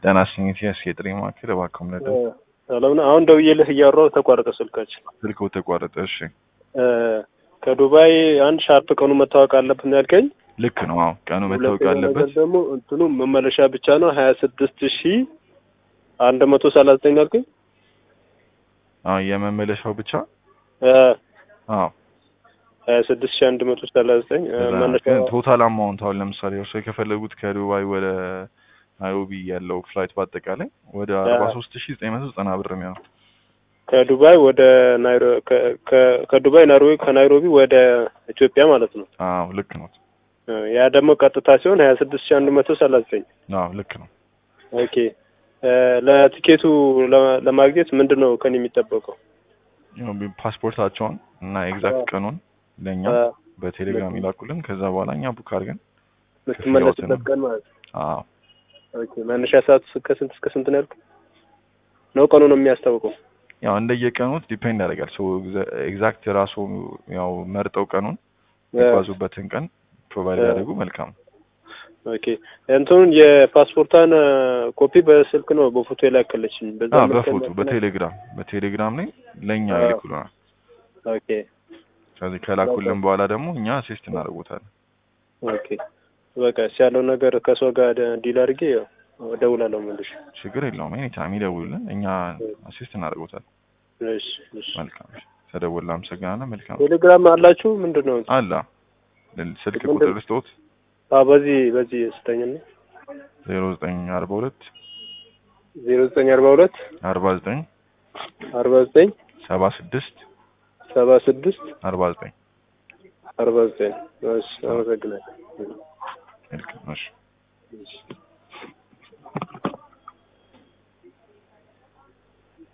ጤና ይስጥልኝ የስ የጥሪ ማዕከል እባክዎ ምረዱ። ሰላም ነው። አሁን ደውዬልህ እያወራሁ ተቋረጠ ስልካችን። ስልክዎ ተቋረጠ። እሺ ከዱባይ አንድ ሻርፕ ቀኑ መታወቅ አለብን ነው ያልከኝ። ልክ ነው። አዎ ቀኑ መታወቅ ሁለተኛ አለበት። ነገር ደግሞ እንትኑ መመለሻ ብቻ ነው ሀያ ስድስት ሺ አንድ መቶ ሰላሳ ዘጠኝ ያልከኝ። አዎ የመመለሻው ብቻ አዎ ሀያ ስድስት ሺ አንድ መቶ ሰላሳ ዘጠኝ መነሻ ግን ቶታል አማውንት አሁን ለምሳሌ እርስዎ ከፈለጉት ከዱባይ ወደ ናይሮቢ ያለው ፍላይት በአጠቃላይ ወደ አርባ ሶስት ሺ ዘጠኝ መቶ ዘጠና ብር የሚሆነው ከዱባይ ወደ ናይሮ ከ- ከ- ከዱባይ ናይሮቢ ከናይሮቢ ወደ ኢትዮጵያ ማለት ነው። አዎ ልክ ነው። ያ ደግሞ ቀጥታ ሲሆን ሀያ ስድስት ሺ አንድ መቶ ሰላሳ ዘጠኝ አዎ ልክ ነው። ኦኬ ለቲኬቱ ለ- ለማግኘት ምንድን ነው ከኔ የሚጠበቀው? ያው ፓስፖርታቸውን እና ኤግዛክት ቀኑን ለእኛ አ፣ በቴሌግራም ይላኩልን። ከዛ በኋላ እኛ ቡክ አድርገን የምትመለስበት ቀን ማለት ነው። አዎ ኦኬ መነሻ ሰዓት ከስንት እስከ ስንት ነው ያልኩት? ነው ቀኑ ነው የሚያስታውቀው? ያው እንደየቀኑት ዲፔንድ ያደርጋል። ሶ ኤግዛክት ራሱ ያው መርጠው ቀኑን የሚጓዙበትን ቀን ፕሮቫይድ አ። ያደርጉ መልካም ነው። ኦኬ እንትኑን የፓስፖርቷን ኮፒ በስልክ ነው በፎቶ የላከለችኝ። በዛ አዎ መልክ በፎቶ ነው- በቴሌግራም በቴሌግራም ላይ ለእኛ አ። ይልኩልናል። ኦኬ ከዚህ ከላኩልን በኋላ ደግሞ እኛ አሲስት እናደርጉታለን። ኦኬ በቃ እስ ያለው ነገር ከሰው ጋር ደ- ዲል አድርጌ ያው እደውላለሁ መልሼ። ችግር የለውም። ኤኒ ታይም ይደውሉልን፣ እኛ አሲስት እናደርጉታለን። እሺ እሺ። መልካም ተደውል። አመሰግናለሁ። መልካም ቴሌግራም አላችሁ ምንድን ነው? አላ ስልክ ምንድን- ቁጥር ስጦት አዎ በዚህ በዚህ ስጠኝና ዜሮ ዘጠኝ አርባ ሁለት ዜሮ ዘጠኝ አርባ ሁለት አርባ ዘጠኝ አርባ ዘጠኝ ሰባ ስድስት ሰባ ስድስት አርባ ዘጠኝ አርባ ዘጠኝ እሺ አመሰግናለሁ። መልካም እሺ